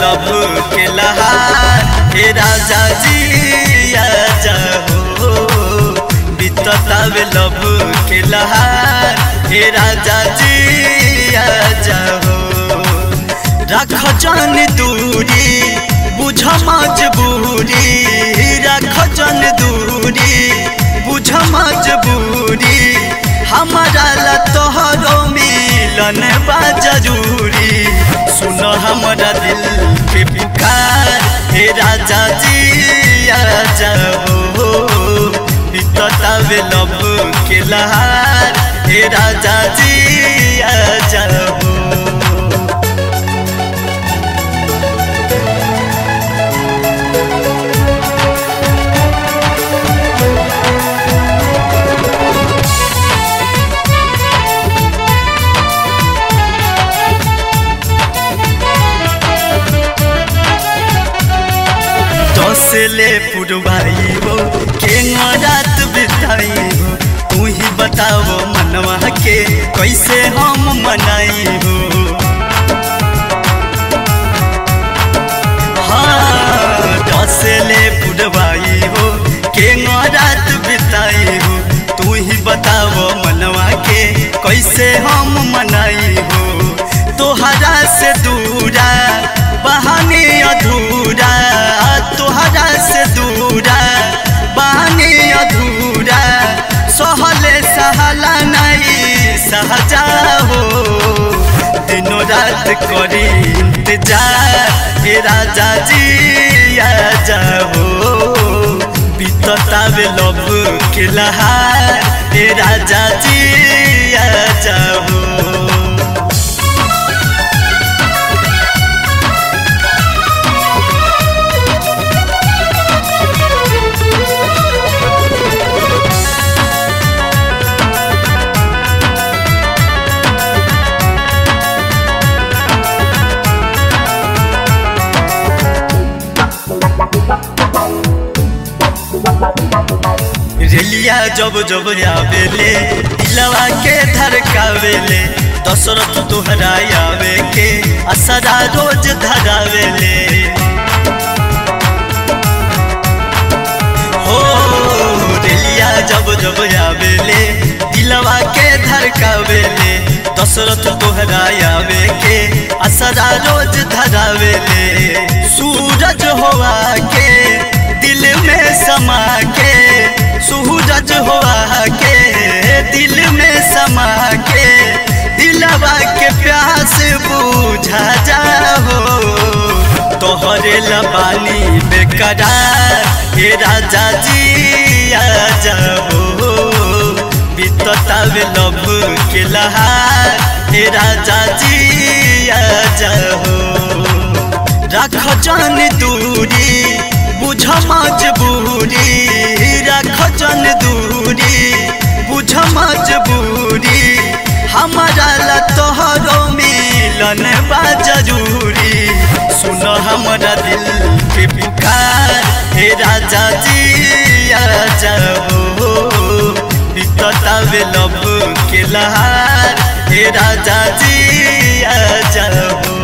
लब के लहार हे राजा जी आ जाओ बीततावे लब के लहार हे राजा जी आ जाओ रख जन दूरी बुझ मजबूरी रख जन दूरी बुझ मजबूरी हमारा ला तोहरो मिलन बा जरूरी सुन हमारा दिल के पुकार हे राजा जी आ जाओ बीततावे लब के लहार हे राजा जी आ जाओ दसले पुरवाई हो के रात बिताई हो तू ही बताओ मनवा के कैसे हम मनाई हो हाँ दसले पुरवाई हो के रात बिताई हो तू ही बताओ मनवा के कैसे हम मनाई हो तोहरा से दूरा बहाने अधूरा तोहरा से दूरा बहाने अधूरा सहले सहला नहीं सहजा हो दिनों रात करी इंतजार हे राजा जी आ जाओ बीततावे लब के लहार हे राजा जी आ जाओ रेलिया जब जब आवेले दिलवा के धड़कावेले दशरथ तोहरा आवे के असरा रोज धरावेले हो रेलिया जब जब आवेले दिलवा के धड़कावेले दशरथ तोहरा आवे के असरा रोज धरावेले सूरज होवा के दिल में समा के सूरज हुआ के दिल में समा के दिलवा के प्यास बुझा जाओ तोहरे लबानी बेकरार हे राजा जी आ जाओ बीततावे लब के लहार हे राजा जी आ जाओ रख जन दूरी बुझ मजबूरी रख जन दूरी बुझ मजबूरी हमारा ला तोहरो मिलन बा जरूरी सुन हमारा दिल के पुकार हे राजा जी आ जाओ बीततावे लब के लहार हे राजा जी आ जाओ